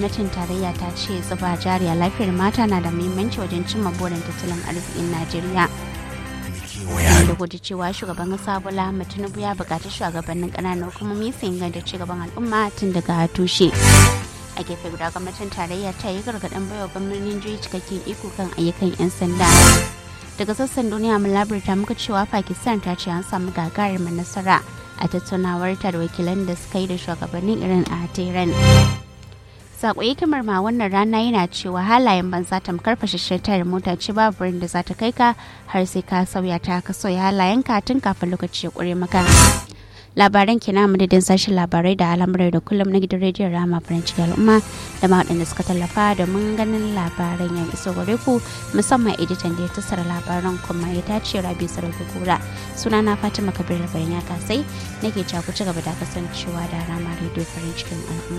gwamnatin tarayya ta ce zuba jari a lafiyar mata na da muhimmanci wajen cimma burin tattalin arzikin najeriya da gudu cewa shugaban kasa bola ahmed tinubu ya buƙaci shugabannin ƙananan hukumomi su inganta cigaban al'umma tun daga tushe a gefe guda gwamnatin tarayya ta yi gargaɗin baiwa gwamnonin jihohi cikakken iko kan ayyukan 'yan sanda daga sassan duniya mun labarta muka cewa pakistan ta ce an samu gagarumin nasara a tattaunawar ta da wakilan da suka yi da shugabannin irin a tehran sako hikimar ma wannan rana yana cewa halayen banza tamkar fashashen tayar mota ce babu wurin da za ta kai ka har sai ka sauya ta ka sauya halayen ka tun kafin lokaci ya kure maka labaran kina madadin sashen labarai da al'amurai da kullum na gidan rediyon rama farin ciki al'umma da ma waɗanda suka tallafa da mun ganin labaran ya iso gare ku musamman editan da ya tattara labaran kuma ya tace rabi sarauta kura suna na fatima kabir bayan ya kasai nake ku ci gaba da kasancewa da rama rediyo farin cikin al'umma